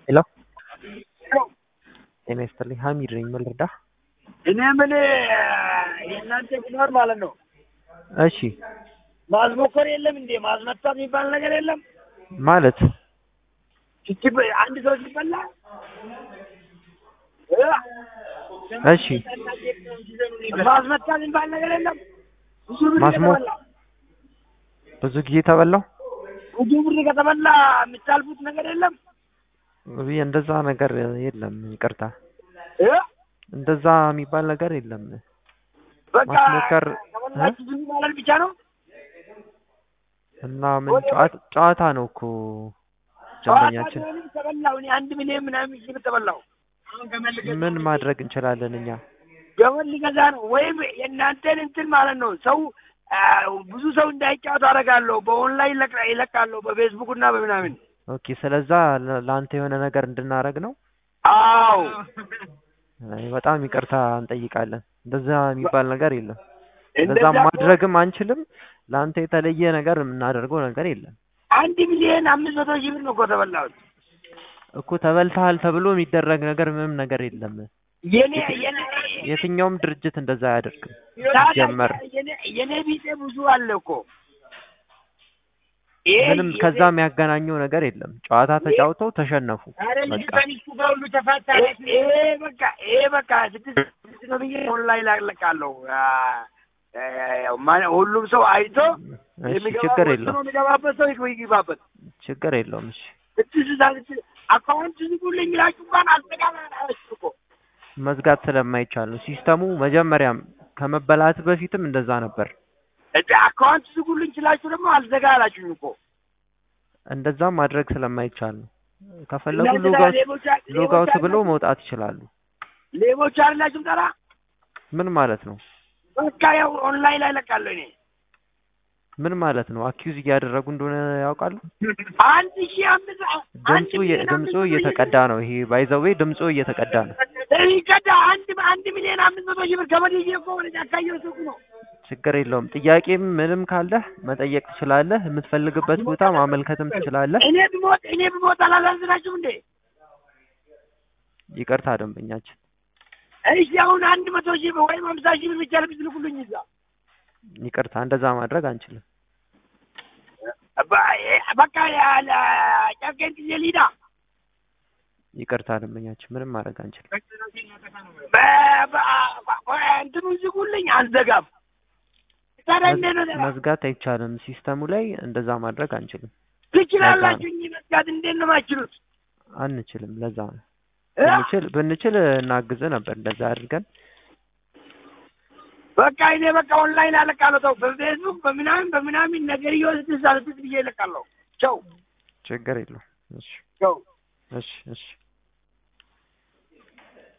ሄሎ ጤና ይስጥልኝ ሀሚድ ነኝ ምን ልርዳህ እኔ ምን የእናንተ ቢኖር ማለት ነው እሺ ማዝሞከር የለም እንዴ ማዝመታት የሚባል ነገር የለም ማለት እቺ አንድ ሰው ሲበላ እሺ ማዝመታት የሚባል ነገር የለም ብዙ ብር ማስሞ- ከተበላ ብዙ ጊዜ ተበላው ብዙ ብር ከተበላ የምታልፉት ነገር የለም ውይ እንደዛ ነገር የለም ይቅርታ እ? እንደዛ የሚባል ነገር የለም በቃ ማስሞከር ተበላችሁ ዝም ማለት ብቻ ነው እና ምን ጨዋታ ጨዋታ ነው እኮ ደንበኛችን ጨዋታ ቢሆንም ተበላሁ እኔ አንድ ሚሊዮን ምናምን ሺህ ብር ተበላሁ ምን ማድረግ እንችላለን እኛ ገመድ ሊገዛ ነው ወይም የእናንተን እንትን ማለት ነው ሰው አ፣ ብዙ ሰው እንዳይጫወት አደርጋለሁ በኦንላይን ይለቅ- ይለቃለሁ በፌስቡክ እና በምናምን ኦኬ ስለዛ ለ- ለአንተ የሆነ ነገር እንድናረግ ነው አዎ አይ፣ በጣም ይቅርታ እንጠይቃለን እንደዛ የሚባል ነገር የለም እንደዛ እንደዛ እኮ ማድረግም አንችልም ለአንተ የተለየ ነገር የምናደርገው ነገር የለም አንድ ሚሊዮን አምስት መቶ ሺህ ብር ነው እኮ ተበላሁት እኮ ተበልተሃል ተብሎ የሚደረግ ነገር ምንም ነገር የለም የኔ የኔ የትኛውም ድርጅት እንደዛ አያደርግም ታዲያ ጀመር የኔ- የኔ ቢጤ ብዙ አለ እኮ ይሄ ምንም የኔ- ከዛ የሚያገናኘው ነገር የለም ጨዋታ ተጫውተው ተሸነፉ በቃ ይሄ በቃ ይሄ በቃ ስድስት ስድስት ነው ብዬ ኦንላይን አለቃለሁ አ፣ አ፣ ማ- ሁሉም ሰው አይቶ እሺ ችግር የሚገባበት የለውም ሰው የሚገባበት ሰው ይግባ- ይግባበት ችግር የለውም እሺ ስድስት ስድስት አካውንት ዝጉልኝ ብላችሁ እንኳን አልተቃላችሁ እኮ መዝጋት ስለማይቻል ነው ሲስተሙ መጀመሪያም ከመበላት በፊትም እንደዛ ነበር እንደ አካውንት ዝጉልኝ ስላችሁ ደግሞ አልዘጋ አላችሁኝ እኮ እንደዛም ማድረግ ስለማይቻል ነው ከፈለጉ እናንተ ሎጋውት ሌቦች አ- ሌቦች ሎጋውት ብሎ አይደላችሁም? መውጣት ይችላሉ ሌቦች አይደላችሁም ጠራ ምን ማለት ነው በቃ ያው ኦንላይን ላይ ለቃለሁ እኔ ምን ማለት ነው አኪዩዝ እያደረጉ እንደሆነ ያውቃሉ አንድ ሺህ አምስት አንድ ድምፁ እየ- ሚሊዮን ድምፁ አምስት መቶ ሺህ እየተቀዳ ነው ይሄ ባይዘዌ ድምፁ እየተቀዳ ነው ይቀዳ አንድ አንድ ሚሊዮን አምስት መቶ ሺህ ብር ገመድ ይዤ እኮ ወደ ጫካ እየወሰድኩ ነው ችግር የለውም ጥያቄም ምንም ካለህ መጠየቅ ትችላለህ የምትፈልግበት ቦታ ማመልከትም ትችላለህ እኔ ብሞት እኔ ብሞት አላሳዝናችሁም እንዴ ይቅርታ ደንበኛችን እሺ አሁን አንድ መቶ ሺህ ብር ወይም ሀምሳ ሺህ ብር ብቻ ብትልኩልኝ እዛ ይቅርታ እንደዛ ማድረግ አንችልም በ- በቃ ያለ ጨርቄን ጊዜ ሊዳ ይቅርታ ደንበኛችን ምንም ማድረግ አንችልም በ- በ- በ- እንትኑን ዝጉልኝ አልዘጋም ታዲያ እንዴት ነው ዘጋ? መዝጋት አይቻልም ሲስተሙ ላይ እንደዛ ማድረግ አንችልም ትችላላችሁ እንጂ መዝጋት እንዴት ነው የማትችሉት አንችልም ለዛ ነው እ? ብንችል ብንችል እናግዝ ነበር እንደዛ አድርገን በቃ እኔ በቃ ኦንላይን አለቃለሁ ተው በፌስቡክ በምናምን በምናምን ነገር እየወስድ ሳልስት ብዬ ይለቃለሁ ቸው ችግር የለውም እሺ ቸው እሺ እሺ